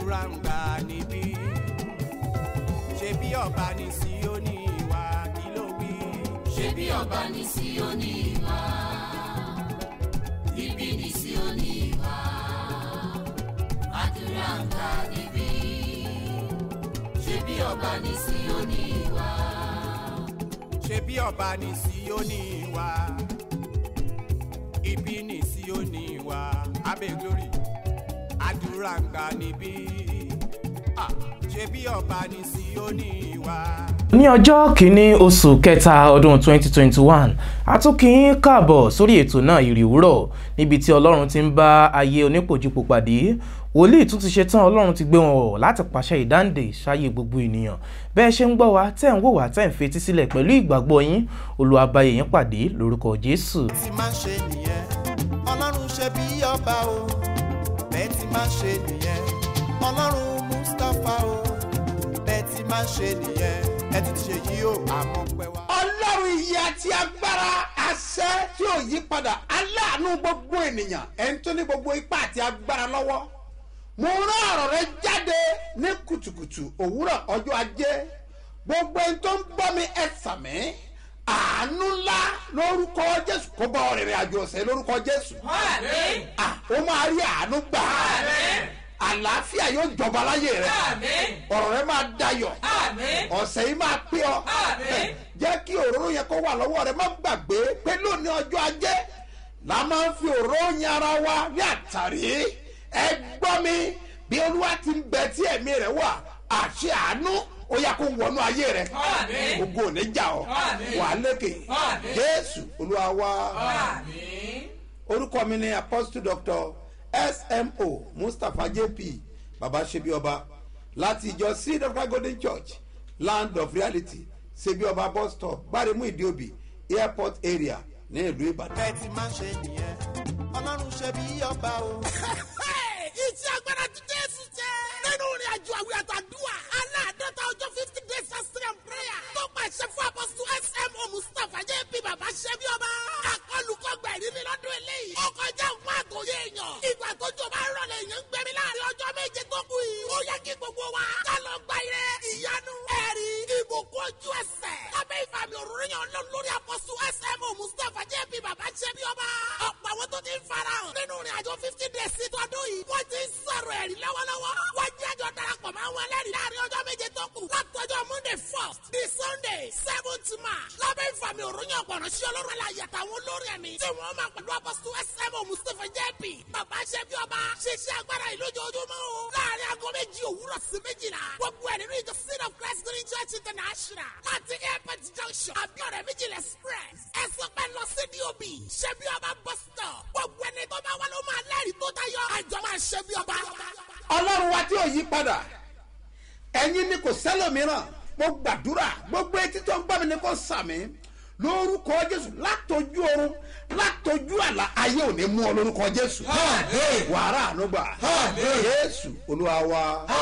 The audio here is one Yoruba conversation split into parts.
àdúrà ń gbà níbí ṣe bí ọba ní Síónì wá kí ló wí. ṣé bí ọba ní Síónì wá níbí ní Síónì wá àdúrà ń gbà níbí ṣé bí ọba ní Síónì wá ṣe bí ọba ní Síónì wá ibi ní Síónì wá abẹ́ glory àdúrà ń gbà níbí Ah, ṣe bí ọba ní Síónì wá. ní ọjọ́ kìíní oṣù kẹta ọdún 2021 a tún kí yín káàbọ̀ sórí ètò náà ìrì òwúrọ̀ níbi tí ọlọ́run ti ń bá ayé onípòjìpò pàdé wòlíì tún ti ṣetán ọlọ́run ti gbé wọn wọ̀ láti pàṣẹ ìdáǹdè ṣáyé gbogbo ènìyàn bẹ́ẹ̀ ṣe ń gbọ́ wa tẹ́ ń wò wá tẹ́ ń fetí sílẹ̀ pẹ̀lú ìgbàgbọ́ yín olùwàbàyè yín pàdé lórúkọ jésù. tí máa ń ṣe nìyẹn ọlọ́run ṣe bí ọba o bẹ́ẹ̀ tí máa ń ṣe nìyẹn ọlọ́run mustapha o bẹ́ẹ̀ tí máa ń ṣe nìyẹn ẹ ti ṣe yí o àmọ́ pẹ́ wá. ọlọ́run ìyè àti agbára àṣẹ tí ò yí padà aláàánú gbogbo ènìyàn ẹni tó ní gbogbo ipá àti agbára lọ́wọ́ mo rán ọ̀rọ̀ rẹ jáde ní kùtùkùtù òwúrọ̀ ọjọ́ ajé gbogbo ẹni tó ń gbọ́ mi ẹ sàmí àánú ńlá lórúkọ jésù kó bá ọ̀rẹ́rẹ́ àjò ọ̀sẹ̀ lórúkọ jésù Ah, ó máa rí àánú gbà àlàáfíà yóò jọba láyé rẹ ọ̀rọ̀ rẹ máa dayọ̀ ọ̀sẹ̀ yìí máa pé ọ jẹ́ kí òróró yẹn kó wà lọ́wọ́ rẹ má gbàgbé pé lónìí ọjọ́ ajé la máa ń fi òróró yan ara wa ní àtàrí ẹ gbọ́ mi bí olúwa ti ń bẹ tí ẹ̀mí rẹ wà àṣẹ àánú ó yá kó wọnú ayé rẹ ogun ò ní jà ọ wà lékè jésù olúwa wá orúkọ mi ni apostle doctor smo mustapha jp baba sebioba láti ìjọ seed of God golden church land of reality sebioba bus stop gbáremú ìdíòbí airport area ní ìlú ìbàdàn. bẹ́ẹ̀ tí máa ń ṣe nìyẹn ọlọ́run ṣe bí ọba o. iṣẹ́ agbára ti jésù jẹ́. nínú ìrìn àjò àwìn àtàdúrà aláàdọ́ta ọjọ́ fifty days fasting and prayer tó pàṣẹ fún apọ́sù smo mustapha jẹ́ bí bàbá ṣẹ́ bí ọba. akọlùkọgbà ìrírí lọ́dún eléyìí. ó kọjá fún àtòyé èèyàn. ìgbà tó jọ bá rọlẹ̀ èèyàn ń gbẹ̀mí láàrin ọjọ́ méje tó kù yìí. ó yẹ kí gbogbo wa ká lọ gba ire ìyanu ẹ̀rí ìbùkún ojú ẹsẹ̀. lábẹ́ ìfàmì òróró yẹn lọ lórí apọ́sù smo mustapha jẹ́ bí bàbá ṣẹ́ bí ọba. ọ̀pọ̀ àwọn tó ti ń farahàn nínú ìrìn àjò fifty days sí tọdún yìí. wọ́n ti ń sọ̀rọ̀ ẹ̀rí lọ́wọ́lọ́wọ́. wọ́n jẹ́ àjọ darapọ̀ mọ́ àwọn ẹlẹ́rìí láàrin ọjọ́ méje tó kù. látọjọ́ monday first di sunday seventh march. lábẹ́ ìfàmì òròyìn ọ̀pọ̀rọ̀ sí ọlọ́run aláyẹ àtàwọn olórí ẹ̀mí. tí wọ́n máa pẹ̀lú apọ́sù smo mustapha jp. bàbá ṣẹ́bi ọba ṣiṣẹ́ agbára yìí lójoojúmọ́ o. láàrin aago méjì òwúrọ̀ sí méjìlá. gbogbo ẹ̀ nínú ìjọ seed of christ green church international. láti airport junction abiodun méjìlá express. ẹ sọ pé lọ sí dob ṣẹ́bi ọba bus stop. gbogbo ẹni tó bá wà ló máa lẹ́rìí tó tayọ. àjọ máa ṣẹ́bi ọba. ọlọ́run wa tí ò yí padà ẹ̀yin ni kò sẹ́lòmíràn mo gbàdúrà gbogbo etí tó ń gbọ́ mi ni kò sàmì lórúkọ jésù látọjú oorun látọjú àlà ayé ò ní mú ọ lórúkọ jésù wàrà ànúgbà jésù olúwa wa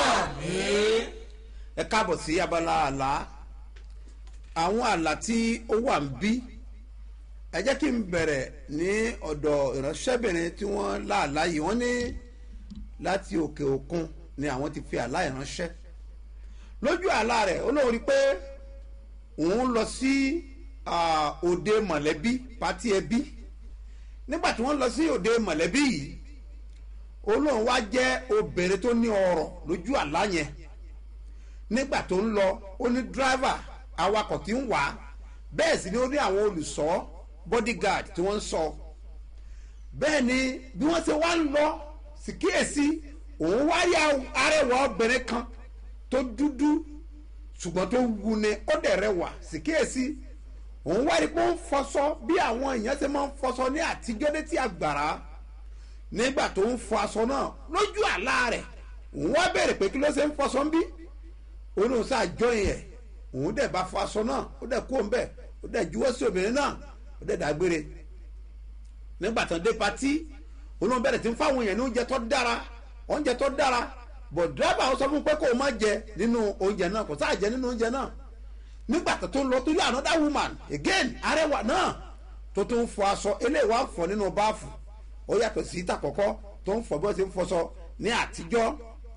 ẹ káàbọ̀ sí abala àlá àwọn àlá tí ó wà ń bí ẹ jẹ́ kí n bẹ̀rẹ̀ ní ọ̀dọ̀ ìránṣẹ́bìnrin tí wọ́n láàlá yìí wọ́n ní láti òkè òkun ni àwọn ti fi àlá ìránṣẹ́ lójú àlá rẹ̀ ó lóun rí i pé òun lọ sí ah, òde mọ̀lẹ́bí pátí ẹbí nígbà tí wọ́n lọ sí òde mọ̀lẹ́bí yìí ó lóun wá jẹ́ obìnrin tó ní ọrọ̀ lójú àlá yẹn nígbà tó ń lọ ó ní dírẹ́fà awakọ̀ tí ń wà á bẹ́ẹ̀ sì ni ó ní àwọn olùṣọ́ bodyguard tí wọ́n ń sọ bẹ́ẹ̀ ni bí wọ́n ṣe wá ń lọ sì kíyèsí òun wá yá arẹwà obìnrin kan tó dúdú ṣùgbọ́n tó wu ni ó dẹ̀ rẹwà sì kíyèsí òun wá rí pé ó ń fọṣọ bí àwọn èèyàn ṣe máa ń fọṣọ ní àtijọ́ létí àgbàrá nígbà tó ń fọ aṣọ náà lójú àlá rẹ̀ òun wá bèrè pé kí ló ṣe ń fọṣọ ń bí òun ò sá jọyìn ẹ̀ òun dẹ̀ bá fọ aṣọ náà ó dẹ̀ kó ń bẹ̀ ó dẹ̀ juwọ́ sí obìnrin náà ó dẹ̀ dágbére nígbà tán dé patí olóhùn bẹ̀rẹ̀ tí ń fáwọn èèyàn ní oúnjẹ tó dára oúnjẹ tó dára bọ̀ dírẹ́bà ó sọ fún un pé kó o má jẹ nínú oúnjẹ náà kò sáà jẹ nínú oúnjẹ náà nígbà tó tó ń lọ tó yẹ another woman again arẹwà náà tó tó ń fọ aṣọ eléyìí wá ń fọ nínú báàfù ó yàtọ̀ sí ìta kọ̀kọ́ tó ń fọ bí wọ́n ti ń fọṣọ ní àtijọ́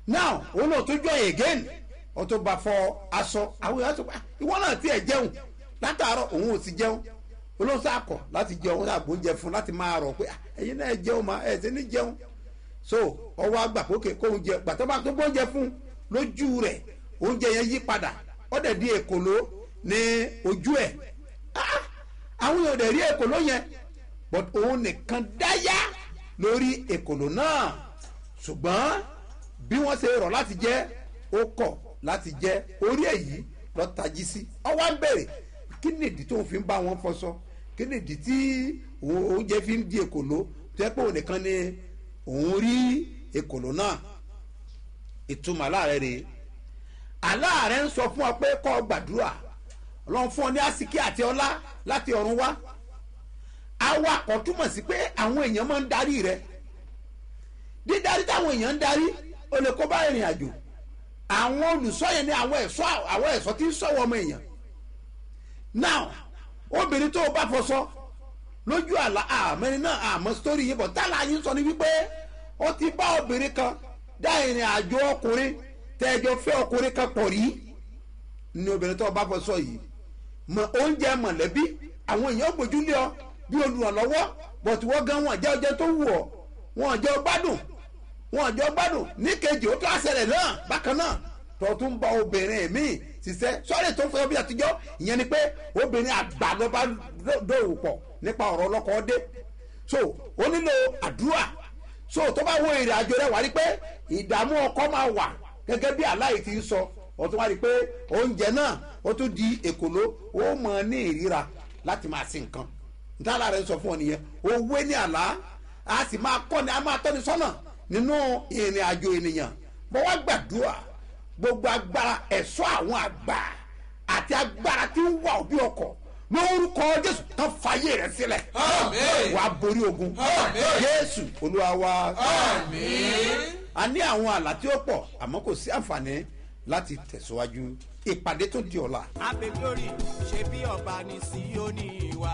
now òun náà tó jọ again ó tó bá fọ aṣọ àwọn èèyàn tó pa ìwọ náà tiẹ̀ jẹun látàárọ̀ òun ò sì jẹun olóhùn sàkọ láti jẹun náà gbóúnjẹ fún láti máa rọ̀ pé "Ah, ẹ̀yin náà jẹun mà ẹ̀ ṣe ní jẹun so ọwọ́ àgbà pókè kó oúnjẹ gbàtọ́ bá tó gbóúnjẹ fún lójú rẹ̀ oúnjẹ yẹn yí padà ọ̀dẹ̀ di èkòló ní ojú ẹ̀ Ah, àwọn èèyàn dẹ̀ rí èkòló yẹn but òun nìkan dáyà lórí èkòló náà ṣùgbọ́n bí wọ́n ṣe rọ̀ láti jẹ́ ó kọ̀ láti jẹ́ orí èyí lọ tají sí ọwọ́ ń bèrè kí nìdí tó ń fi ń bá wọn fọṣọ kí nìdí tí òun- oúnjẹ fi ń di èkòló tó yẹ pé òun nìkan ni òun rí èkòló náà ìtumọ̀ aláàrẹ̀ rèé aláàrẹ̀ ń sọ fún ọ pé kọ́ ọ gbàdúrà ọlọ́run fún ọ ní àsìkí àti ọlá láti ọ̀run wá awakọ̀ túmọ̀ sí pé àwọn èèyàn máa ń darí rẹ dídarí táwọn èèyàn ń darí ó lè kó bá ìrìn àjò àwọn olùṣọ́ yẹn ní àwọn ẹ̀ṣọ́ àwọn ẹ̀ṣọ́ tí ń ṣọ́wọ́ ọmọ èèyàn now obìnrin tó o bá fọṣọ lójú àlá àmẹ́rin náà àmọ́ sítórí yìí bọ̀ tálà yín sọ ni wípé ó ti bá obìnrin kan dá ìrìn àjò ọkùnrin tẹ́jọ fẹ́ ọkùnrin kan pọ̀ rí ní obìnrin tó o bá fọṣọ yìí mọ oúnjẹ mọ̀lẹ́bí àwọn èèyàn gbójú lé ọ bí olùrànlọ́wọ́ bọ̀tù wọ́n gan wọn jẹ́ ọjọ́ tó wù ọ́ wọn jẹ́ ọgbádùn wọn jẹ́ ọgbádùn ní kejì ó tó àṣẹlẹ̀ náà bákan náà tó tún bá obìnrin míì ṣiṣẹ́ sọ́ọ̀rì tó fẹ́ bí àtijọ́ ìyẹn ni pé obìnrin àgbà ló bá dòwò pọ̀ nípa ọ̀rọ̀ ọlọ́kọ̀ dé so ó nílò àdúrà so tó bá wo ìrìn àjò rẹ̀ wá rí pé ìdààmú ọkọ máa wà gẹ́gẹ́ bí aláì ti ń sọ ó tún wá rí pé oúnjẹ náà ó tún di èkòló ó mọ ní ìríra láti máa sin nǹkan ntàlá rẹ̀ ń sọ fún ọ nìyẹn owó ní àlá a sì máa kọ́ ni a máa tọ́ni sọ́nà nínú ìrìn àjò ènìyàn bọ́ wá gbàdúrà gbogbo agbára ẹ̀ṣọ́ àwọn àgbà àti agbára tí ń wà òbí ọkọ̀ lórúkọ jésù tán fàyè rẹ sílẹ̀ Àmín. wàá borí ogun Àmín. jésù olúwa wa Àmín. a ní àwọn àlá tí ó pọ̀ àmọ́ kò sí àǹfààní láti tẹ̀síwájú ìpàdé tó di ọ̀la. abe glory ṣe bí ọba ní síónì wa.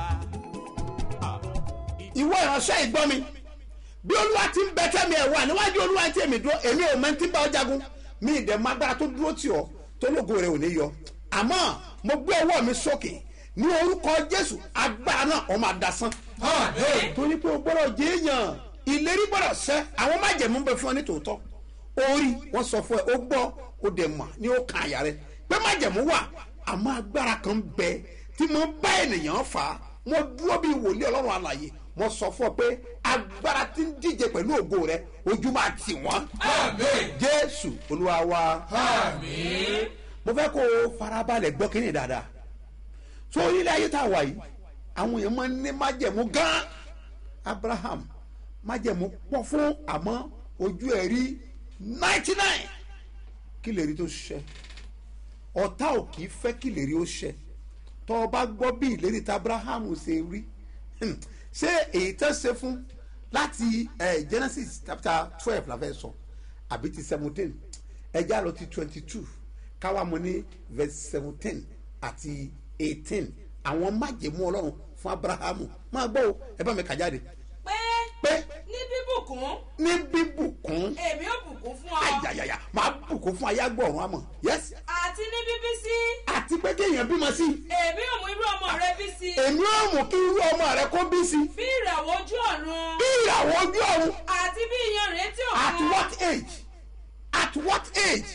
ìwọ ìránṣẹ́ ìgbọ́ mi bí olúwa ti ń bẹ tẹ́mi ẹ̀ wà níwájú olúwa tí èmi dúró èmi ò mẹ́ntí bá ọ jagun mi ìdẹ̀ máa gbára tó dúró tì ọ́ tó lógo rẹ̀ ò ní yọ àmọ́ mo gbé ọwọ́ mi sókè ní orúkọ jésù agbára náà ọ máa dasán Àmín. torí pé o gbọ́dọ̀ jẹ́ èèyàn ìlérí gbọ́dọ̀ sẹ́ àwọn májẹ̀mú bẹ fún ọ ní tòótọ́ orí wọn sọ fún ẹ ó gbọ́ ó dẹ̀ mà ní ó kan àyà rẹ pé májẹ̀mú wà àmọ́ agbára kan bẹ tí mo bá ènìyàn fà á mo dúró bí wòlíì ọlọ́run àlàyé mo sọ fún ọ pé agbára tí ń díje pẹ̀lú ògo rẹ ojú máa tì wọ́n Àmín. jésù olúwa wa Àmín. mo fẹ́ kó o farabalẹ̀ gbọ́ kínní dáadáa so orílẹ̀ ayé tá a wà yìí àwọn èèyàn máa ń ní májẹ̀mú gan abraham májẹ̀mú pọ̀ fún àmọ́ ojú ẹ̀ rí ninety nine kí lè rí tó ṣẹ ọ̀tá ò kì í fẹ́ kí lè rí ó ṣẹ tọ́ ọ bá gbọ́ bí ìlérí tí abraham ṣe rí hmm, ṣé èyí tó ṣe fún láti eh, genesis chapter twelve la fẹ́ sọ àbí ti seventeen ẹja lọ ti twenty two káwa mo ní verse seventeen àti eighteen àwọn májèmú ọlọ́run fún abrahamu máa gbọ́ o ẹ bá mi kà jáde pé pé ní bíbùkún ní bíbùkún èmi ò bùkún fún ọ ayayaya máa bùkún fún ayágbọ̀rún àmọ̀ yes àti ní bíbí sí àti pé kéèyàn bímọ sí èmi ò mú irú ọmọ rẹ bí sí èmi ò mú kí irú ọmọ rẹ kó bí sí bí ìràwọ̀ ojú ọ̀run bí ìràwọ̀ ojú ọ̀run àti bí iyanrìn etí at òkun what age at what age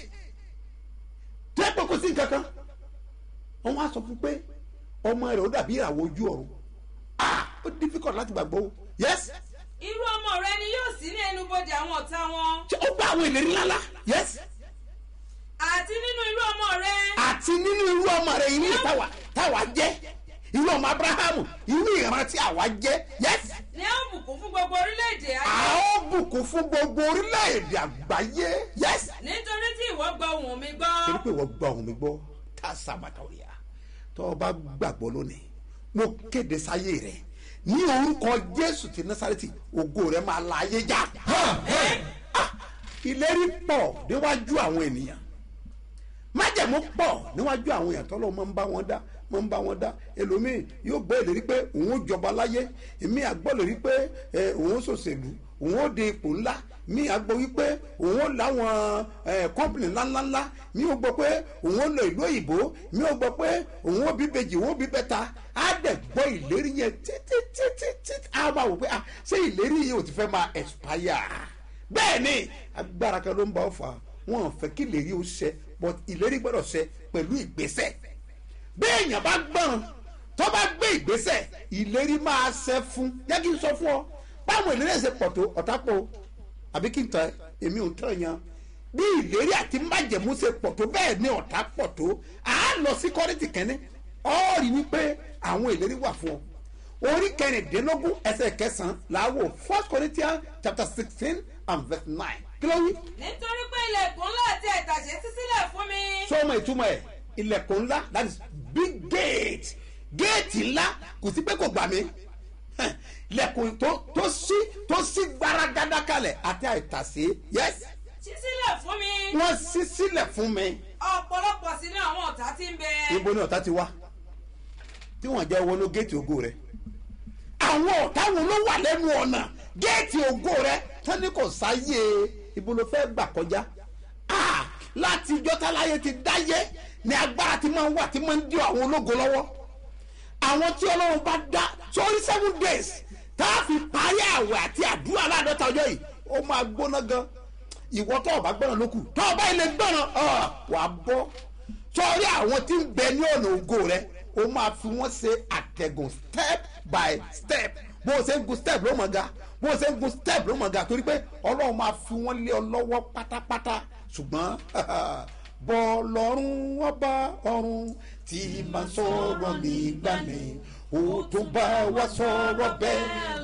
tó ẹ pé kò sí nǹkan kan wọn wá sọ fún pé ọmọ rẹ ó dàbí ìràwọ̀ ojú ọ̀run ah ó difficult láti gbàgbọ́ o yes irú ọmọ rẹ ni yóò sí ní ẹnubodè àwọn ọ̀tá wọn ṣé ó gbọ́ àwọn ìlérí ńláńlá yes àti nínú irú ọmọ rẹ àti nínú irú ọmọ rẹ yìí ní táwa táwa jẹ irú ọmọ abrahamu irú ìran tí àwa jẹ yes ni a ó bùkún fún gbogbo orílẹ̀-èdè a ayé ó bùkún fún gbogbo orílẹ̀-èdè àgbáyé yes nítorí tí ìwọ gbọ́ ohùn mi gbọ́ torí pé wọ́n gba ohun mi gbọ́ tá a sábàtà òrìà tó o bá gbàgbọ́ lónìí mo kéde sáyé rẹ ní orúkọ jésù ti násàrẹ́tì ògo rẹ máa la ayé já Ah, ìlérí pọ̀ níwájú àwọn ènìyàn májẹ̀mú pọ̀ níwájú àwọn èèyàn tọ́lọ́ máa ń bá wọn dá máa ń bá wọn dá ẹlòmíì yóò gbọ́ ìlérí pé òun ó jọba láyé èmi àgbọ́ ìlérí pé ẹ, òun ó ṣòṣèlú òun ó de ipò ńlá mi à gbọ́ wípé òun ó láwọn kọ́mpìnì ńláńláńlá mi ò gbọ́ pé òun ó lọ ìlú òyìnbó mi ò gbọ́ pé òun ó bí bèjì òun ó bí bẹ́ta á dẹ̀ gbọ́ ìlérí yẹn títí títí títí á máa wò pé ah ṣé ìlérí yìí ò ti fẹ́ máa expire bẹ́ẹ̀ ni agbára kan ló ń bá ọ fà á wọn ò fẹ́ kí ìlérí ó ṣẹ but ìlérí gbọ́dọ̀ ṣẹ pẹ̀lú ìgbésẹ̀ bẹ́ẹ̀ èèyàn bá gbọ́n tó bá gbé ìgbésẹ̀ ìlérí máa ṣẹ fún jẹ́ kí n sọ fún ọ báwo ìlérí ẹ̀ ṣe pọ̀ tó ọ̀tá pọ̀ o àbí kí n tẹ èmi ò tẹ̀ yan bí ìlérí àti májẹ̀mú ṣe pọ̀ tó bẹ́ẹ̀ ni ọ̀tá pọ̀ tó à á lọ sí kọ́rìtì kẹ́ni ọ́ rí wípé àwọn ìlérí wà fún ọ orí kẹrìndínlógún ẹsẹ̀ kẹsàn-án làwọ̀ first corinthians chapter sixteen and verse nine kí ló wí. nítorí pé ilẹ̀kùn ńlá àti ẹ̀tàṣe ṣí sílẹ̀ fún mi. sọmọ ìtumọ̀ ẹ̀ ilẹ̀kùn ńlá that is big gate géètì ńlá kò sí pé kò gbà mí Hẹ̀, ilẹ̀kùn tó tó sí tó sí gbaragada kalẹ̀ àti àìtàsé yes ṣí sílẹ̀ fún mi. wọ́n sí sílẹ̀ fún mi ọ̀pọ̀lọpọ̀ sí ní àwọn ọ̀tá tí ń bẹ. ibo ni ọ̀tá ti wá tí wọ́n jẹ́ wọnú géètì ògo rẹ̀ àwọn ọ̀tá wọn ló wà lẹ́nu ọ̀nà géètì ògo rẹ̀ tani kò sáyé ibo ló fẹ́ gbà kọjá Ah, láti ijọ́ táláyé ti dáyé ni agbára ti máa ń wà tí máa ń dí àwọn ológo lọ́wọ́ àwọn tí ọlọ́run bá dá sórí seven days tá a fi parí àwẹ̀ àti àdúrà láàdọ́ta ọjọ́ yìí ó máa gbóná gan ìwọ tó o bá gbọ́nà ló kù tó o bá ilé gbọ́nà wàá bọ́ sórí àwọn tí ń bẹ ní ọ̀nà ògo rẹ ó máa fi wọ́n ṣe àtẹ̀gùn step by step bó o ṣe ń gun step ló mọ̀ ga bó o ṣe ń gun step ló mọ̀ ga torí pé ọlọ́run máa fi wọ́n lé ọ lọ́wọ́ pátápátá ṣùgbọ́n bọ́ lọ́rùn ọba ọ̀run tí máa sọ̀rọ̀ nígbà mi ó tún bá wa sọ̀rọ̀ bẹ́ẹ̀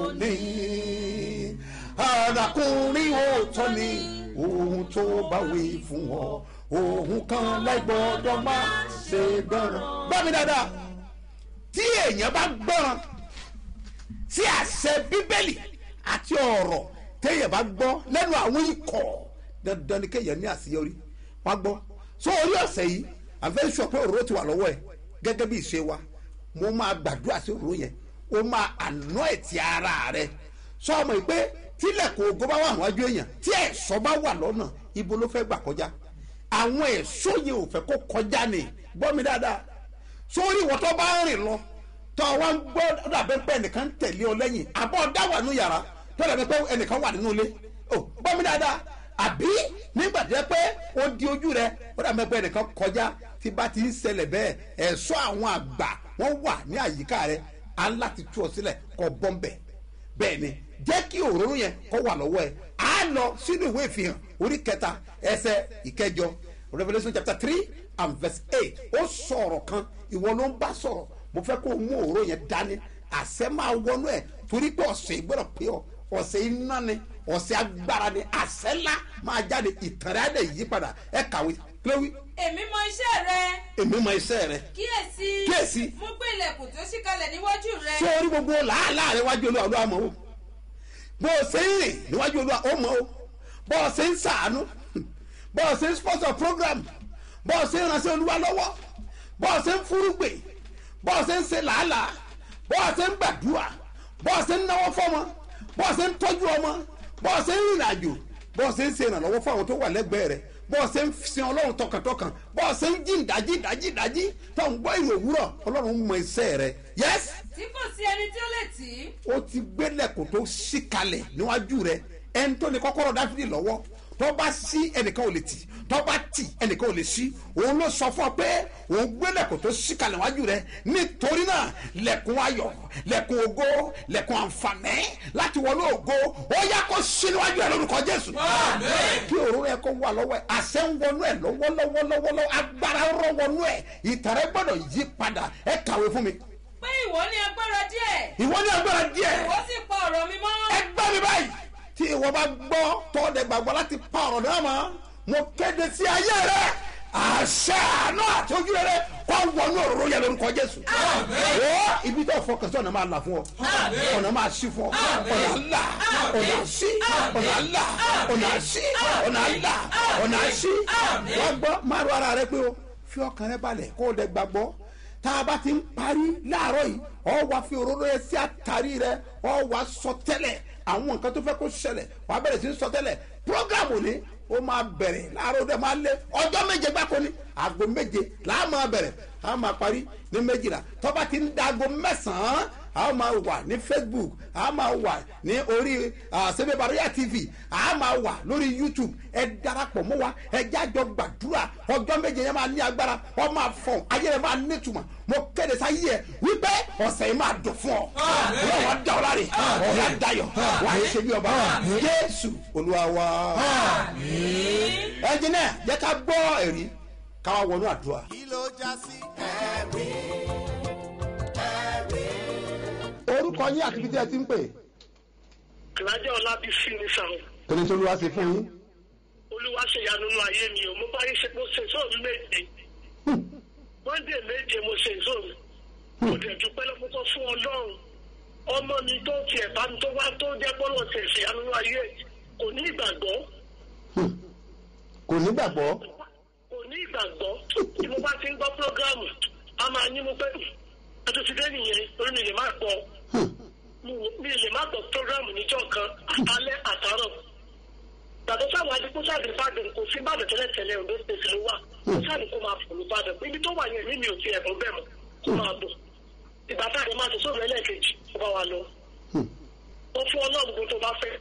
lónìí arákùnrin òótọ́ ni ohun tó bá wí fún ọ ohun kan láìgbọ́dọ̀ má ṣe gbọ́ràn. gbọ́ mi dáadáa tí èèyàn bá gbọ́ràn sí àṣẹ bíbélì àti ọ̀rọ̀ téèyàn bá gbọ́ lẹ́nu àwọn ikọ̀ dandan ni kéèyàn ní àṣeyọrí wọ́n gbọ́ so orí ọ̀sẹ̀ yìí àfẹ́ sọ pé òróró ti wà lọ́wọ́ ẹ̀ gẹ́gẹ́ bí ìṣe wa mo máa gbàdúrà sí òróró yẹn ó máa àná ẹ̀ ti ara rẹ̀ sọ ọmọ yìí pé tílẹ̀kùn ògo bá wà níwájú èèyàn tí ẹ̀ṣọ́ bá wà lọ́nà ibo ló fẹ́ gbà kọjá àwọn ẹ̀ṣọ́ yẹn ò fẹ́ kó kọjá ni gbọ́ mi dáadáa sórí ìwọ tó bá ń rìn lọ tó wá ń gbọ́ dàbẹ́ pé ẹnìkan ń tẹ̀lé ọ lẹ́yìn àbọ̀ dá wà nínú yàrá tó dàbẹ́ pé ẹnìkan wà nínú ilé ò gbọ́ mi dáadáa àbí nígbà tó yẹ pé ó di ojú rẹ ó dàbẹ́ pé ẹnìkan kọjá tí bá ti ń ṣẹlẹ̀ bẹ́ẹ̀ ẹ̀ṣọ́ àwọn àgbà wọ́n wà ní àyíká rẹ á láti tú ọ sílẹ̀ kọ́ bọ́m̀bẹ̀ bẹ́ẹ̀ ni jẹ́ kí òróró yẹn kó wà lọ́wọ́ ẹ̀ á lọ sínú ìwé ìfihàn orí kẹta ẹsẹ̀ ìkẹjọ revolution chapter three and verse eight ó sọ̀rọ̀ kan ìwọ ló ń bá sọ̀rọ̀ mo fẹ́ kó o mú òróró yẹn dání àṣẹ máa wọnú ẹ̀ torí pé ọ̀sẹ̀ ìgbọ́dọ̀ pé ọ ọ̀sẹ̀ iná ni ọ̀sẹ̀ agbára ni àṣẹ ńlá máa jáde ìtàn rẹ̀ á dẹ̀ yí padà ẹ̀ kàwé kílówí èmi mọ iṣẹ́ rẹ èmi mọ iṣẹ́ rẹ̀ kíyèsí Kíyèsí. mo gbé ilẹ̀kùn tó ṣí kalẹ̀ níwájú rẹ. sórí gbogbo làálàá rẹ wájú olúwa olúwa mọ̀ o bó o ṣe ń rìn níwájú olúwa ó mọ̀ o bó o ṣe ń sàánú bó o ṣe ń sponsor program bó o ṣe ń ránṣẹ́ olúwa lọ́wọ́ bó o ṣe ń fúrúgbè bó o ṣe ń ṣe làálàá bó o ṣe ń gbàdúrà bó o ṣe ń náwó fọ́mọ bó o ṣe ń tọ́jú ọmọ bó o ṣe ń rìnrìn àjò bó o ṣe ń ṣe ìrànlọ́wọ́ fún àwọn tó wà lẹ́gbẹ̀ẹ́ rẹ̀ bó o ṣe ń sin ọlọ́run tọkàntọkàn bó o ṣe ń jí ìdájí ìdájí ìdájí tó ń gbọ́ ìrò òwúrọ̀ ọlọ́run mọ iṣẹ́ rẹ̀ yẹ́sì tí kò sí ẹni tí ó lè tì í. ó ti gbélẹ̀kùn tó ṣí kalẹ̀ níwájú rẹ̀ ẹni tó ní kọ́kọ́rọ́ dáfídì lọ́wọ́ tó bá ṣí ẹnìkan ò lè tì tó bá tì ẹnìkan ò lè ṣí òun ló sọ fún ọ pé òun gbélẹ̀kùn tó ṣí kalẹ̀ níwájú rẹ̀ nítorí náà lẹ̀kùn ayọ̀ lẹ̀kùn ògo lẹ̀kùn àǹfààní láti wọnú ògo ó yá kó ṣí níwájú rẹ̀ lórúkọ jésù kí òróró ẹ kó wà lọ́wọ́ ẹ àṣẹ ń wọnú ẹ lọ́wọ́lọ́wọ́lọ́wọ́ agbára rọ wọnú ẹ ìtàrẹ́ gbọ́dọ̀ yí padà ẹ kàwé fún mi pé ìwọ ní agbára díẹ̀ ìwọ ní agbára díẹ̀ ìwọ sì pa ọ̀rọ̀ mi mọ́. ẹ gbọ́ mi báyìí tí ìwọ bá gbọ́ tọ́ọ̀dẹ̀ gbàgbọ́ láti pa ọ̀rọ̀ náà mọ́ mo kéde sí ayé rẹ àṣẹ àánú àti ojú rẹ kó wọnú òróró yẹn lórúkọ jésù. ó ibi tó fọkàn sí ọ̀nà máa là fún ọ ọ̀nà máa ṣí fún ọ ọ̀nà là ọ̀nà ṣí ọ̀nà là ọ̀nà ṣí ọ̀nà là ọ̀nà ṣí. wọ́n gbọ́ máa rọ ara rẹ pé o fi ọkàn rẹ balẹ̀ kó o dẹ̀ gbàgbọ́ tá a bá ti ń parí láàárọ̀ yìí ọ wá fi òróró yẹn sí àtàrí rẹ ọ wá sọ tẹ́lẹ̀ àwọn nǹkan tó fẹ́ kó ṣẹlẹ̀ wàá bẹ̀rẹ̀ sí í sọ tẹ́lẹ̀ program òní ó máa bẹ̀rẹ̀ láàárọ̀ dẹ̀ máa lé ọjọ́ méje gbáko ni aago méje làá máa bẹ̀rẹ̀ a máa parí ní méjìlá tọ́ba ti ń da aago mẹ́sàn-án a máa wà ní facebook a máa wà ní orí sebe baroya tv a máa wà lórí youtube ẹ darapọ̀ mọ́ wa ẹ jájọ gbàdúrà ọjọ́ méje yẹn máa ní agbára ọ máa fọ̀n ayé rẹ máa nítumọ̀ mo kéde sáyé ẹ wípé ọ̀sẹ̀ yìí máa dùn fún ọ ọlọ́run á dá ọ láre ọ̀rẹ́ á dayọ̀ wà á ṣe bí ọba jésù olúwa wa ẹnjìnẹ́ yẹ ká gbọ́ ẹ̀rí káwá wọnú àdúrà. kí ló já sí ẹ̀rí ẹ̀rí. orúkọ yín àti ibi tí ẹ ti ń pè alájọ ọlábísí ni sàn torí tó ló wá sí fún yín. olúwa ṣe ìyanu nínú ayé mi o mo bá yín ṣe mo ṣe sóòrù méje monday méje mo ṣe sóòrù mo dẹ̀ dúpẹ́ lọ́pọ́tọ́ fún ọlọ́run ọmọ mi tó tiẹ̀ bá mi tó wá tó jẹ́ bọ́lọ̀ tẹ̀ ṣe ìyanu nínú ayé kò ní ìgbàgbọ́ kò nígbàgbọ́ kò ní ìgbàgbọ́ tí mo bá ti ń gbọ́ prógrámù a máa ní mo pé ẹtù ti dé nìyẹn orí mi lè má gbọ́ mi lè má gbọ́ prógrámù níjọ́ kan alẹ́ àtàrọ̀ gbàgbọ́ sáwọn adigunsáàdì ìbàdàn kò sí ìbàdàn tẹ́lẹ̀tẹ́lẹ̀ òdo ṣèṣì ló wà kò sáàdì kó máa fòlù ìbàdàn ibi tó wà yẹn mímì ò ti ẹ̀bùn bẹ́ẹ̀ mọ́ kó máa bọ̀ ìgbà tá a lè máa ṣe sóòrùn ẹlẹ́ẹ̀kejì kó bá wa lọ wọ́n fún ọlọ́run gbogbo tó bá fẹ́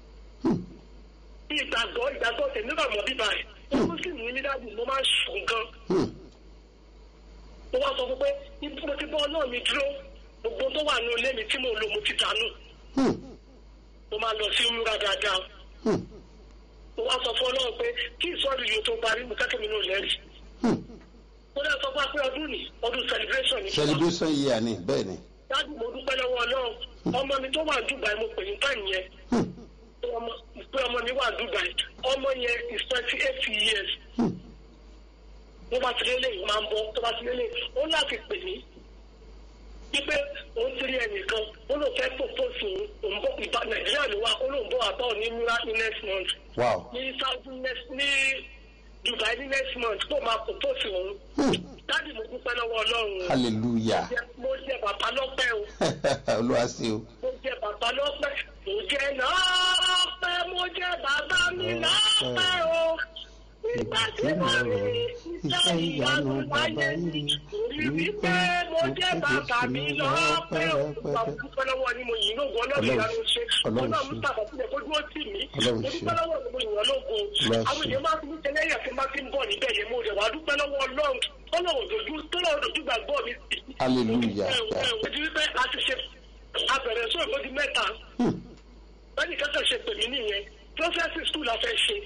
ìgbàgbọ́ ìgbàgbọ́ tẹ̀ nígbà mọ́ bíbá ẹ̀ ó mú sí mi nídàbí mo máa ń sùn gan mo wá sọ fún pé ibi mo ti bọ́ ọlọ́run mi dúró gbogbo tó wà ní ilé mi tí mo lò mo ti dànù mo máa lọ sí múra dáadáa mo wá sọ fún ọlọ́run pé kí ìsọ̀rọ̀ yìí tó parí mo kẹ́kẹ́ mi náà lẹ́rìí mo lè sọ fún wa pé ọdún ni ọdún celebration ni celebration year ni bẹ́ẹ̀ ni. dájú mo dúpẹ́ lọ́wọ́ ọlọ́run ọmọ mi tó wà ní dubai mo pè ní táyì yẹn ọmọ pé ọmọ mi wà dubai ọmọ yẹn is twenty eight years mo bá ti lélẹ̀ yìí máa ń bọ́ tó bá ti lélẹ̀ ó láti pè mí wípé òun ti rí ẹnìkan ó lóun fẹ́ propose òun òun bọ́ ìbá nàìjíríà ló wá ó lóun bọ́ àbá òní múra ní next month wow ní south next ní dubai ní next month kó máa propose òun dáàdì mo dúpẹ́ lọ́wọ́ ọlọ́run o. hallelujah mo jẹ bàbá lọ́pẹ́ o olúwa sí o. mo jẹ bàbá lọ́pẹ́ mo jẹ lọ́pẹ́ mo jẹ bàbá mi lọ́pẹ́ o nígbà tí mo rí iṣẹ́ ìyanu láyé mi rí wípé mo jẹ bàbá mi lọ́pẹ́ o bàbá dúpẹ́ lọ́wọ́ ni mo yìn lóògùn ọlọ́run ìyanu ṣe ọlọ́run mú tàbá sílẹ̀ kó dúró tì mí mo dúpẹ́ lọ́wọ́ ni mo yìn ọ́ lóògùn àwọn èèyàn máa fi ní tẹ́lẹ̀yà tí máa fi ń bọ̀ níbẹ̀ yẹn mo rẹ̀ wá dúpẹ́ lọ́wọ́ ọlọ́run tọ́lọ́run dojú tọ́lọ́run dojú gbàgbọ́ mi sí hallelujah. ẹ̀ẹ́dì wípé a ti ṣe abẹ̀rẹ̀ sóò ìbòdì mẹ́ta bẹ́ẹ̀ni kẹ́kẹ́ ṣe pè mí nìyẹn prọfẹ́sì skul la fẹ́ ṣe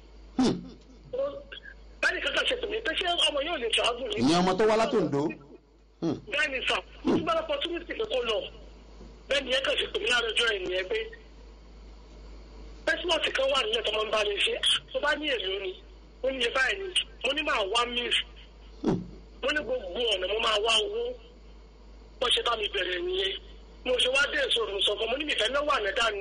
bẹ́ẹ̀ni kẹ́kẹ́ ṣe pè mí pé ṣé ọmọ yóò lè travel ní. ìyẹn ọmọ tó wá látòǹdó. bẹ́ẹ̀ni sà mo ti bára opportunity pé kó lọ bẹ́ẹ̀ni yẹn kàn ṣe pè mí láàárọ̀ ọjọ́ ẹ̀ nìyẹn pé pẹ́sìmọ̀tì kan wà nílẹ̀ tó máa ń bá mi ṣe tó bá ní èlò ni ó ní iye báyìí ni mo ní máa wá mílì mo ní gbogbo ọ̀nà mo máa wá owó wọ́n ṣe bá mi bẹ̀rẹ̀ nìyẹn mo ṣe wá dé èso òrùn sọ̀kan mo ní ìfẹ́ náà wà ní dànù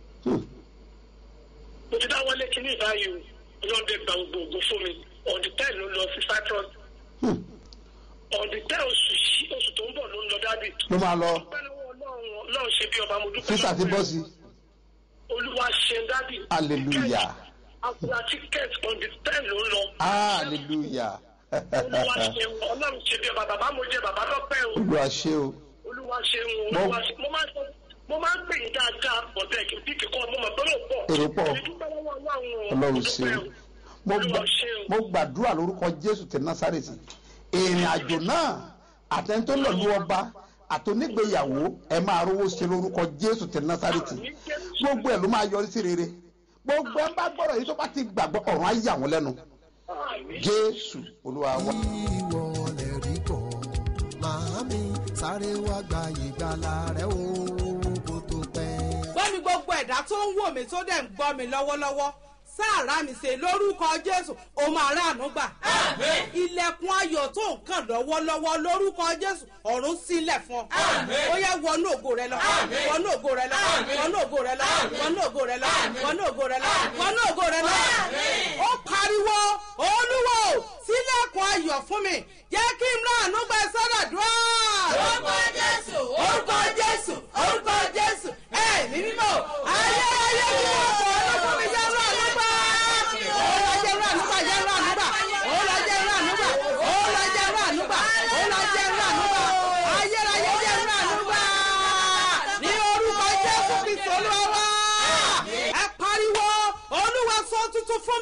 mo ti dáwọ́ lé kíní ìbáyìí o ọlọ́dẹ gba gbogbo ògùn fún mi on the ten ló lọ sí cyprus on the ten oṣù yìí oṣù tó ń bọ̀ ló ń lọ dábì. ló máa lọ dúpẹ́ lọ́wọ́ ọlọ́run ọlọ́run ṣe bí ọba mo dúpẹ́ físà ti bọ́ sí. olúwa ṣe dábì. hallelujah àkùrà ticket on the ten ló ń lọ. hallelujah. olúwa ṣe ọlọ́run ṣe bí ọba bàbá mo jẹ bàbá lọ́pẹ́ o olúwa ṣe o. olúwa ṣe ń olúwa ṣe mo máa ń sọ mo máa ń pè yín dáadáa bọ̀dẹ̀ kì í bí kíkọ́ mo mọ̀ pé ó pọ̀ Èrò pọ̀. èmi dúpẹ́ lọ́wọ́ ọlọ́run o. ọlọ́run ṣe o. mo olúwa gbà- ṣe o. mo gbàdúrà lórúkọ jésù ti násàrètì ìrìn àjò náà àtẹnitó lọ́lú ọba àtònígbéyàwó ẹ máa rówó ṣe lórúkọ jésù ti násàrètì gbogbo ẹ ló máa yọrí sí rere gbogbo ẹ bá gbọ́dọ̀ yìí tó bá ti gbàgbọ́ ọ̀run á yà wọ́n lẹ́nu jésù olúwa wa. ìwọ lè rí bọ̀ màámi sáré wá gba ìgbàlà rẹ o kó tó pẹ́. gbọ́ mi gbogbo ẹ̀dá tó ń wò mí tó dẹ̀ ń gbọ́ mi lọ́wọ́lọ́wọ́ sáàrà mi ṣe lórúkọ jésù ó máa ráàánú gbà. ilẹ̀kùn ayọ̀ tó ń kàn lọ́wọ́lọ́wọ́ lórúkọ jésù ọ̀run sílẹ̀ fún ọ. ó yẹ wọnú ògo rẹ lọ wọnú ògo rẹ lọ wọnú ògo rẹ lọ wọnú ògo rẹ lọ wọnú ògo rẹ lọ wọnú ògo rẹ lọ. ó pariwo olúwo sílẹ̀kùn ayọ̀ fún mi jẹ́ kí n ráàánú gbà sọ́dọ̀ dùn. Orúkọ Jésù. orúkọ jésù orúkọ jésù ẹ̀mí mímọ́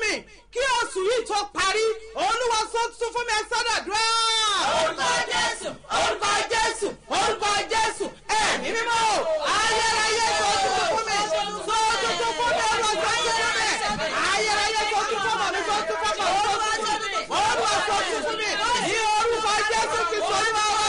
mi kí oṣù yìí tó parí olúwa sọ tuntun fún mi ẹ sọ́dọ̀dúrà. orúkọ jésù orúkọ jésù orúkọ jésù ẹ̀mí mímọ́ o ayérayé sọ tuntun fún mi sọ tuntun fún mi olúwa sọ tuntun fún mi ayérayé sọ tuntun fún mi sọ tuntun fún mi olúwa sọ tuntun fún mi olúwa sọ tuntun fún mi ní orúkọ jésù kì í sọ ní wàá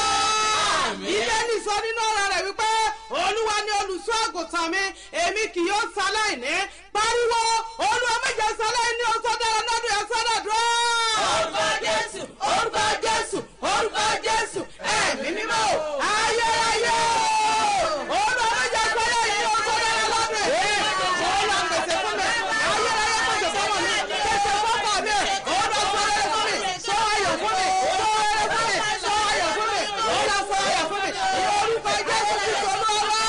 bíbélì sọ nínú ọ̀rọ̀ rẹ̀ wípé olúwa ni olùṣọ́ àgùntàn mi èmi kì yóò ṣaláìní pariwo olúwa méje ṣaláìní oṣù dára lọ́dún ẹ̀ sọ́dọ̀dúrà. orúkọ jésù orúkọ jésù orúkọ jésù ẹ̀mí mímọ́ o ayérayé o olúwa méje ṣaláìní oṣù dára lọ́dún ẹ̀ olúwa pèsè fún mi ayérayé pèsè fún mi pèsè fún ọkọ mi olúwa sọ ayọ̀ fún mi sọ ayọ̀ fún mi sọ ayọ̀ fún mi sọ ayọ̀ fún mi olúwa sọ ayọ̀ fún mi ní orúkọ jésù kristu olúwa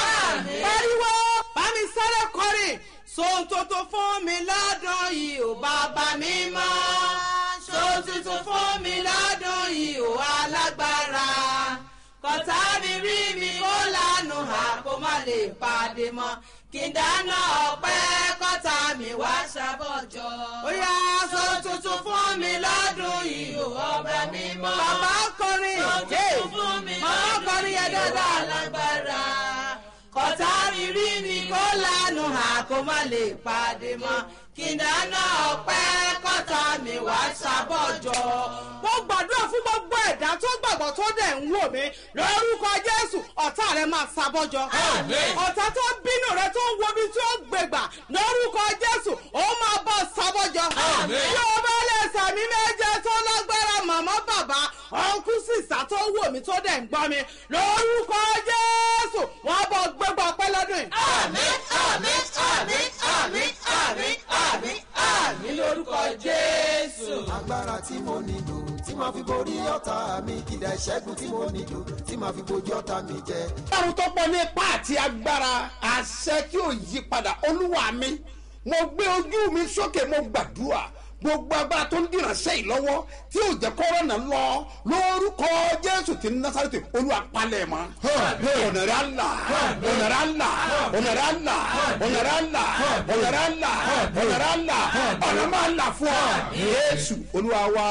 pariwo bá mi sáré kọrin sóhun tuntun fún mi lọ́dún yìí ò bàbá mi mọ́ sóhun tuntun fún mi lọ́dún yìí ò alágbára kọ́tà mi rí mi kó lánàá hà kó má lè pàdé mọ́ kí n dáná ọpẹ́ kọ́tà mi wá ṣàbọ̀jọ́. ó yá sóhun tuntun fún mi lọ́dún yìí ò ọba mi mọ́. bàbá kọrin Sóhun tuntun fún mi màmá lọ́dún kọrin yẹn yìí ò dáadáa alágbára. kọ́tà mi rí mi kó lánàá hà kó má lè pàdé mọ́ kí n dáná ọpẹ́ kọ́tà mi wá ṣàbọ̀jọ́. mo gbàdúrà fún gbogbo ẹ̀dá tó gbàgbọ́ tó dẹ̀ ń wò mí lórúkọ jésù ọ̀tá rẹ máa ṣàbọ̀jọ́. Àmín. ọ̀tá tó bínú rẹ tó ń wo ibi tí ó gbègbà lórúkọ jésù ó máa bọ̀ ṣàbọ̀jọ́. Àmín. bí o bá lè sàmì méje tó lágbára màmá bàbá ọ̀nkú sísá tó wò mí tó dẹ̀ ń gbọ́ mi lórúkọ jésù wọ́n bọ̀ gbégbá ọpẹ́ lọ́dún yìí. àmín àmín àmín àmín àmín àmín àmín lórúkọ jésù. agbára tí mo nílò tí màá fi borí ọ̀tá mi ìdá ìṣẹ́gun tí mo nílò tí màá fi bojú ọ̀tá mi jẹ. ọlọ́run tó pọ̀ ní ipá àti agbára àṣẹ tí ò yí padà olúwa mi mo gbé ojú mi sókè mo gbàdúrà gbogbo agbára tó ń dìránṣẹ́ yìí lọ́wọ́ tí ò jẹ́ kọ́rọ́ náà lọ lórúkọ jésù ti ní násàrètè olúwa palẹ̀ mọ́ ọ̀nà rẹ̀ àlà ọ̀nà rẹ̀ àlà ọ̀nà rẹ̀ àlà ọ̀nà rẹ̀ àlà ọ̀nà rẹ̀ àlà ọ̀nà rẹ̀ àlà ọ̀nà máa là fún ọ jésù olúwa wa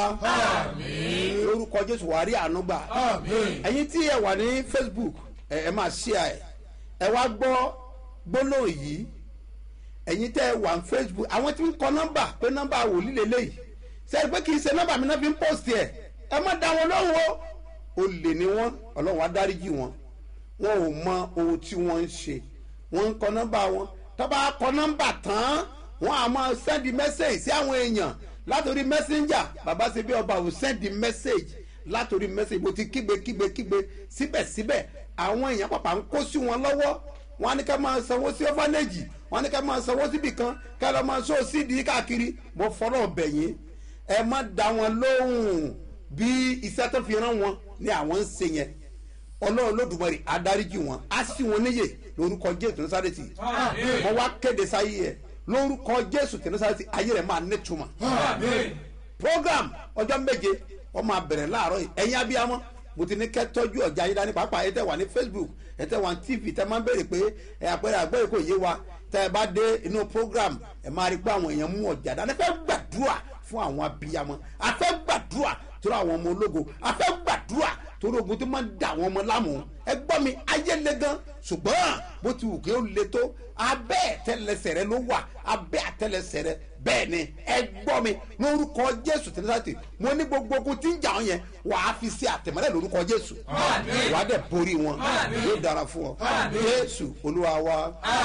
lórúkọ jésù wàá rí àánú gbà ẹ̀yin tí ẹ wà ní facebook ẹ ẹ máa ṣí ẹ ẹ wá gbọ́ gbólóhùn yìí ẹ̀yin tẹ́ ẹ wà ní facebook àwọn tí ń kọ nọ́mbà pé nọ́mbà wòlíì lélẹ́yìí sẹ́yìn pé kì í ṣe nọ́mbà mi náà fi ń post ẹ̀ ẹ má dá wọn lóhùn o olè ni wọn ọlọ́run á dáríjì wọn wọn ò mọ ohun tí wọ́n ń ṣe wọ́n ń kọ nọ́mbà wọn tọ́ba kọ nọ́mbà tán wọ́n á máa sẹ́ndì mẹ́sẹ̀gì sí àwọn èèyàn látòrí messenger bàbá ṣe bí ọba ò sẹ́ndì mẹ́sẹ̀gì látòrí mẹ́sẹ̀gì mo ti kígbe kígbe kígbe síbẹ̀síbẹ̀ àwọn èèyàn pàpà ń kó sí wọn lọ́wọ́ wọn á ní ká máa sanwó sí ọ́fánẹ́jì wọn á ní ká máa sanwó síbì kan ká lọ́ máa sọ sídìí káàkiri mo fọ́nà bẹ̀yìn ẹ má dá wọn lóhùn bí iṣẹ́ tó fi rán wọn ni àwọn ń ṣe yẹn ọlọ́run lódùmarè adáríjì wọn á sì wọn níyè lórúkọ jésù násàrètì wọn wá kéde sáyé ẹ lórúkọ jésù násàrètì ayé rẹ máa nítumọ̀ program ọjọ́ méje wọ́n máa bẹ̀rẹ̀ láàárọ̀ yìí ẹ̀yin abiyamọ mo ti ní kẹ́ tọ́jú ọ̀jà yín dání pàápàá ẹ tẹ́ wà ní facebook ẹ tẹ́ wà ní tv tẹ́ máa ń béèrè pé ẹ àpẹẹrẹ àgbẹ̀rẹ̀ kò yé wa tẹ́ ẹ bá dé inú program ẹ máa rí pé àwọn èèyàn mú ọ̀jà dání ẹ fẹ́ gbàdúrà fún àwọn abiyamọ a fẹ́ gbàdúrà torí àwọn ọmọ ológo a fẹ́ gbàdúrà torí ogun tó máa ń da àwọn ọmọ láàmú ẹ gbọ́ mi ayé le gan ṣùgbọ́n bó ti wù kí ó le tó abẹ́ àtẹlẹsẹ̀ rẹ ló wà abẹ́ àtẹlẹsẹ̀ rẹ bẹ́ẹ̀ ni ẹ gbọ́ mi lórúkọ jésù tẹlifásitì mo ní gbogbo ogun tí ń jà ọ́ yẹn wà á fi ṣe àtẹ̀mọ́lẹ̀ lórúkọ jésù wà á dẹ̀ borí wọn yóò dára fún ọ jésù olúwa wa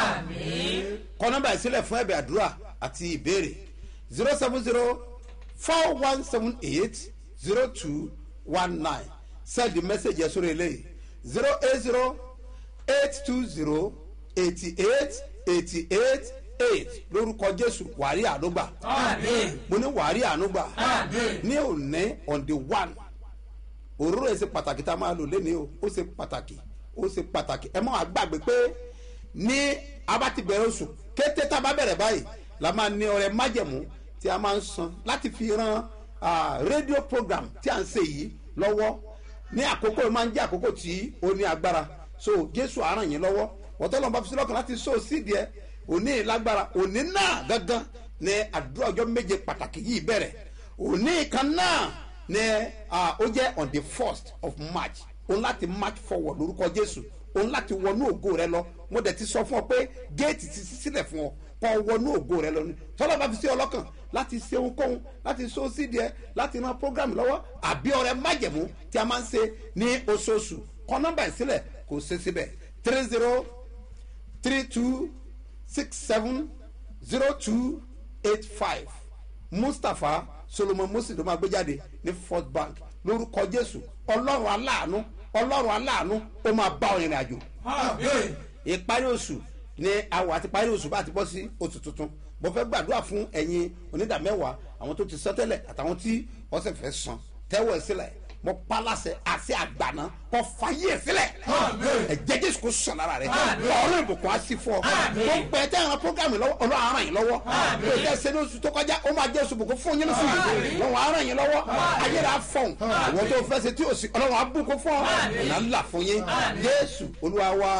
kọ nọmba ìsílẹ̀ fún ẹ̀bẹ̀ àdúrà àti ìbéèrè zero seven zero four one seven eight zero two one nine send the message yẹn sórí eléyìí zero eight zero eight two zero eighty eight eighty eight eight lórúkọ jésù wàrí ànúgbà mo ní wàrí ànúgbà ní òní on the one òróró yẹn ṣe pàtàkì tá a máa lò lẹ́ni o ó ṣe pàtàkì ó ṣe pàtàkì ẹ máa gbàgbé pé ní abati bẹ̀rẹ̀ oṣù kété tá a bá bẹ̀rẹ̀ báyìí la máa ní ọrẹ májẹ̀mú tí a máa ń san láti fi ran rédíò program tí a ń ṣe yìí lọ́wọ́ ní àkókò máa ń jẹ́ àkókò tí ó ní agbára so jésù àràn yín lọ́wọ́ wọ́tọ́ lọ́nà bá fi sílọ́kàn láti so sídìí ẹ òní lágbára òní náà gangan ní àdúrà ọjọ́ méje pàtàkì yìí bẹ̀rẹ̀ òní kan náà ní ah, ó jẹ́ on the first of march òun láti march forward lórúkọ jésù òun láti wọnú ògo rẹ lọ mo dẹ̀ ti sọ fún ọ pé géètì ti ṣí sílẹ̀ fún ọ kọ́ wọnú ògo rẹ lọ ni tọ́lá bá fi sí ọlọ́kàn láti ṣe ohunkóhun láti so sídìí ẹ láti ran program lọ́wọ́ àbí ọrẹ májẹ̀mú tí a máa ń ṣe ní oṣooṣù kọ́ nọ́mbà ìsílẹ̀ kò ṣe síbẹ̀ three zero three two six seven zero two eight five mustapha solomon musi ló máa gbé jáde ní first bank lórúkọ jésù ọlọ́run aláàánú ọlọ́run aláàánú ó máa bá ọ ìrìn àjò Àmín. ìparí oṣù ní àwọ̀ àti parí oṣù bá ti bọ́ sí oṣù tuntun mo fẹ́ gbàdúrà fún ẹ̀yin onídàmẹ́wàá àwọn tó ti sọ tẹ́lẹ̀ àtàwọn tí wọ́n sì fẹ́ san tẹ́wọ̀ ẹ̀ sílẹ̀ mo pa láṣẹ àti àgbàná kọ fàyè ẹ̀ sílẹ̀ ẹ̀jẹ̀ jésù kò sàn lára rẹ̀ ọ̀rọ̀ ìbùkún á sí fún ọ tó ń pẹ́ tẹ́ ẹ̀ràn programme lọ́wọ́ ọlọ́run á ràn yín lọ́wọ́ tó tẹ́ ṣe ní oṣù tó kọjá ó máa jẹ́ oṣù bùkún fún yín lóṣù yìí lọ́wọ́ á ràn yín lọ́wọ́ ayé rẹ̀ á fọ̀hún àwọn tó fẹ́ ṣe tí ò sí ọlọ́run á bùkún fún ọ ọ̀nà ńlá fún yín jésù olúwa wa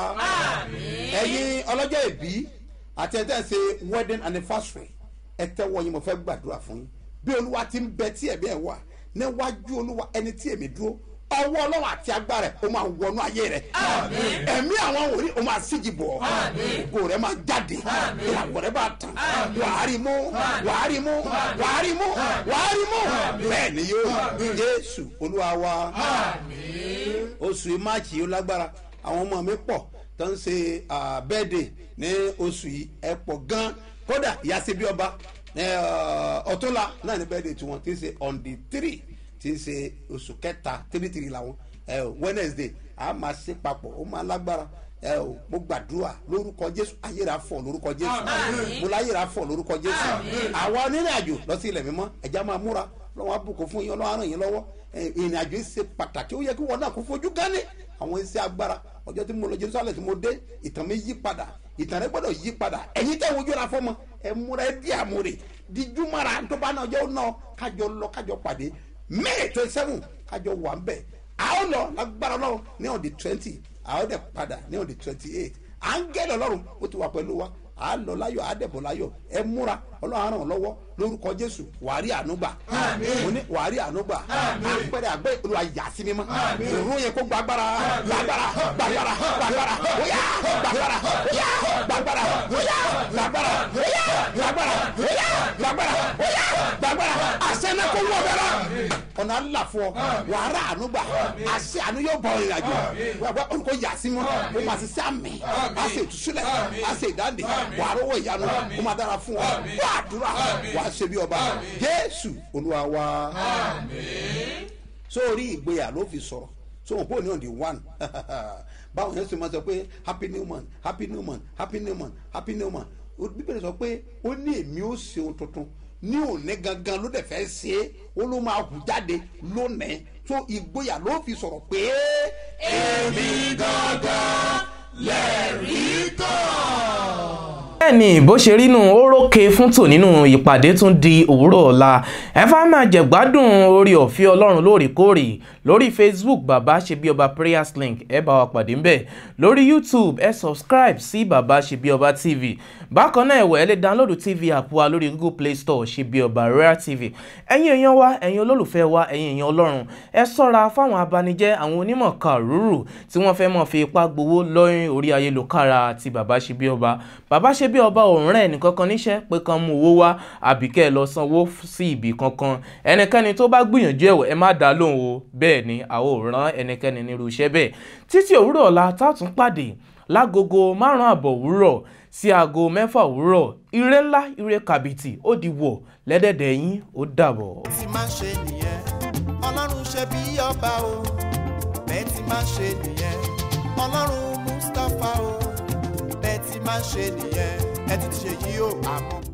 ẹ̀yin ọlọ́jọ́ ìbí àti ẹ̀ tẹ́ ẹ̀ ṣe wedding anniversary ẹ tẹ́wọ́ yín mo fẹ́ gbàdúrà fún yín bí olúwa ti ń bẹ tí ẹ̀mí ẹ̀ wà níwájú olúwa ẹni tí èmi dúró ọwọ́ ọlọ́run àti agbára ẹ̀ ó máa wọnú ayé rẹ̀ ẹ̀mí àwọn wòlíì ó máa síjì bọ̀ ògo rẹ̀ máa jáde ìràwọ̀ rẹ̀ bá tàn wàá rí mú wàá rí mú wàá rí mú wàá rí mú bẹ́ẹ̀ ni yóò jésù olúwa wa oṣù máàkì yìí ó lágbára àwọn ọmọ mi pọ̀ tó ń ṣe bẹ́ẹ̀dẹ̀ ní oṣù yìí ẹ pọ̀ gan kódà ìyáṣẹ́ bí ọba ọ̀túnla náà ní bẹ́ẹ̀dẹ̀ tiwọn tí ń ṣe on the three tí ń ṣe oṣù kẹta three three làwọn ẹ o wednesday a máa ṣe papọ̀ ó máa lágbára ẹ o mo gbàdúrà lórúkọ jésù ayéra fọ lórúkọ jésù mo láyéra fọ lórúkọ jésù àwa onírìn àjò lọ sí ilẹ̀ mímọ́ ẹ̀já máa múra lọ́wọ́ àbùkù fún yín ọlọ́wọ́ àrùn yín lọ́wọ́ ìrìn àjò yìí ṣe pàtàkì ó yẹ kí wọn náà kó fojú gánni àwọn iṣẹ́ agbára ọjọ́ tí mo lọ jerusalem tí mo dé ìtàn mi yí padà ìtàn rẹ gbọ́dọ̀ yí padà ẹ̀yin tẹ́ wojú ra fọ́mọ ẹ múra ẹ di àmúre di júmọ́ra tó bá náà jẹ́ ó náà kájọ lọ kájọ pàdé may twenty seven kájọ wà ń bẹ̀ a ó lọ lágbára ọlọ́run ní on the twenty a ó dẹ̀ padà ní on the twenty eight à ń gẹ́lẹ̀ ọlọ́run ó ti wà pẹ̀lú wa à á lọ láyọ̀ à á dẹ̀bọ̀ láyọ̀ ẹ múra ọlọ́run á ràn ọ́ lọ́wọ́ lórúkọ jésù wàá rí ànúgbà mo ní wàá rí ànúgbà àpẹẹrẹ àgbẹ̀ olùwà yà sí mímọ́ òru yẹn kó gbàgbára gbàgbára gbàgbára gbàgbára óyá gbàgbára óyá gbàgbára óyá gbàgbára óyá gbàgbára óyá gbàgbára óyá gbàgbára àṣẹ náà kó wọ bẹ́ẹ̀ ọ̀nà ńlá fún ọ wàá rà ànúgbà àṣẹ àánú yóò bọ̀ ìrìn àjò wàá olùkọ́ yà sí mọ́ ó máa ti sá mi á sì ìtúsílẹ̀ á sì ìdáǹdè wàá rówó ìyanu ó máa dára fún ọ wàá àdúrà wàá ṣe bí ọba jésù olúwa wa sórí ìgboyà ló fi sọ̀rọ̀ sóhun pé òní on the one báwọn yẹn sì máa sọ pé happy new month happy new month happy new month happy new month bíbélì sọ pé ó ní èmi ó ṣe ohun tuntun ní òní gangan ló dẹ̀ fẹ́ ṣe é ó ló máa hù jáde lónìí tó ìgboyà ló fi sọ̀rọ̀ pé. èmi gangan lẹ́rìí kan bẹ́ẹ̀ni bó ṣe rí nù ó rókè fún tò nínú ìpàdé tún di òwúrọ̀ ọ̀la ẹ fà máa jẹ̀gbádùn orí ọ̀fẹ́ ọlọ́run lóòrèkóòrè lórí facebook bàbá ṣe bí ọba prayers link ẹ bá wa pàdé ńbẹ̀ lórí youtube ẹ subscribe sí bàbá ṣe bí ọba tv bákan náà ẹ̀wẹ̀ ẹ lè download tv app wa lórí google play store ṣe bí ọba rare tv ẹ̀yin èèyàn wa ẹ̀yin olólùfẹ́ wa ẹ̀yin èèyàn ọlọ́run ẹ sọ́ra fáwọn abanijẹ́ àwọn onímọ̀ kàrúrù tí wọ́n fẹ́ mọ̀ fi ipá gbowó lórí orí ayélujára ti bàbá ṣe bí ọba bàbá ṣe bí ọba òun rẹ̀ nìkankan níṣẹ́ pé kan mú owó wá àbí kẹ́ ẹ lọ sanwó sí ibì kankan ẹnikẹ́ni tó bá gbìyànjú ẹ̀wọ̀ ẹ má dá lóhùn o bẹ́ẹ̀ ni àwọn ò rán ẹnikẹ́ni nírú iṣẹ́ bẹ́ẹ̀ títí òwúrọ̀ ọ̀la tátún pàdé lágogo márùn-ún àbọ̀ òwúrọ̀ sí aago mẹ́fà òwúrọ̀ ire ńlá ire kàbìtì ó di wọ̀ lẹ́dẹ̀dẹ̀ yín ó dàbọ̀. ti máa ṣe nìyẹn ọlọ́run ṣe bí ọba o bẹ́ẹ̀ ti máa ṣe nìyẹn ọlọ́run mustapha o bẹ́ẹ̀ ti máa ṣe nìyẹn ẹ ti ṣe yí o àmọ́.